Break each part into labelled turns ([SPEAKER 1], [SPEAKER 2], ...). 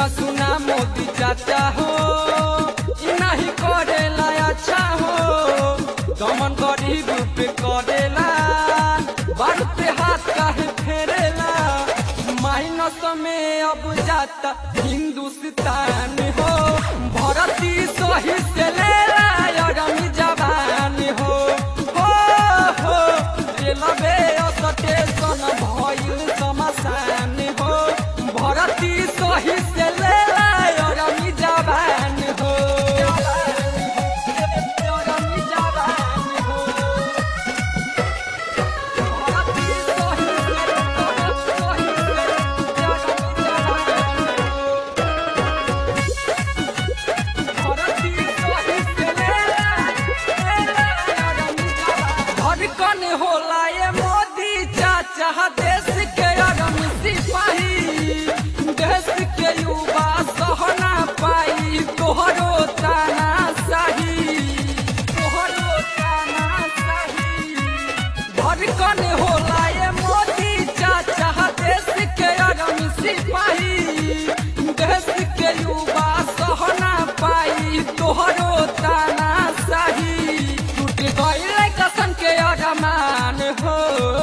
[SPEAKER 1] सुना सुना मोदी चाचा हो ई नहीं करेला अच्छा हो दमन गरीब पे करेला बार पे हाथ काहे फेरेला माइनस में अब जाता हिंदुस्तान हो भरती सही से लेला अरमी जवान हो हो हो रेलवे स्टेशन भइल शमशान हो भरती सही से लेला अरमी जवान हो अरमी जवान हो भरती सही से सही से अरमी जवान हो धड़कन होला ये मोदी चाचा देश के अगम सिपाही देश के युवा सहना पाई तोहरो ताना सही तोहरो ताना सही धड़कन होला ये मोदी चाचा देश के अगम सिपाही देश के युवा सहना पाई तोहरो ताना सही टूट गईल कसन के अरमान हो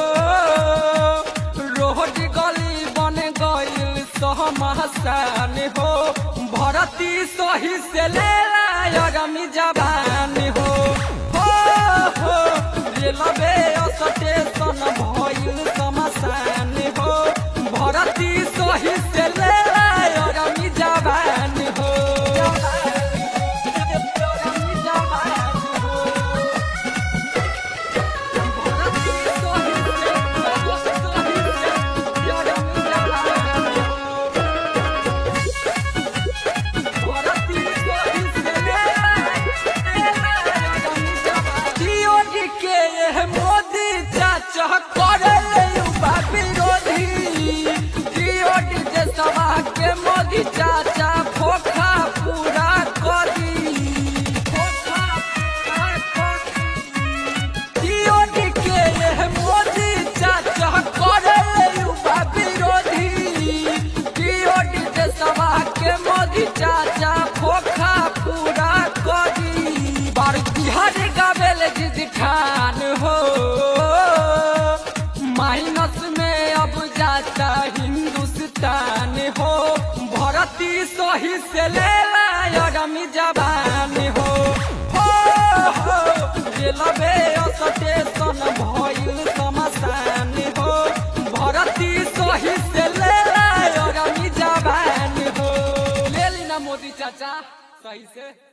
[SPEAKER 1] रोड गली बन गईल सहमसान हो भरती सही से लेला अरमी जवान हो हो हो रेलवे स्टेशन भइल शमशान हो भरती सही से लेला अरमी जवान हो अरमी जवान हो भरती सही से सही से अरमी जवान हो के यह मोदी चाचा करे युवा विरोधी टीओडी जे सभा के मोदी चाचा खोखा पूरा करी खोखा पूरा करी टीओडी के यह मोदी चाचा करे युवा विरोधी टीओडी के सभा के मोदी चाचा खोखा पूरा करी बार बिहार गावेल जिद ठान हो माइनस में अब जाता हिंदुस्तान हो भरती सही से लेला अरमी जवान हो हो हो रेलवे स्टेशन भइल शमशान हो भरती सही से लेला अरमी जवान हो ले ली ना मोदी चाचा सही से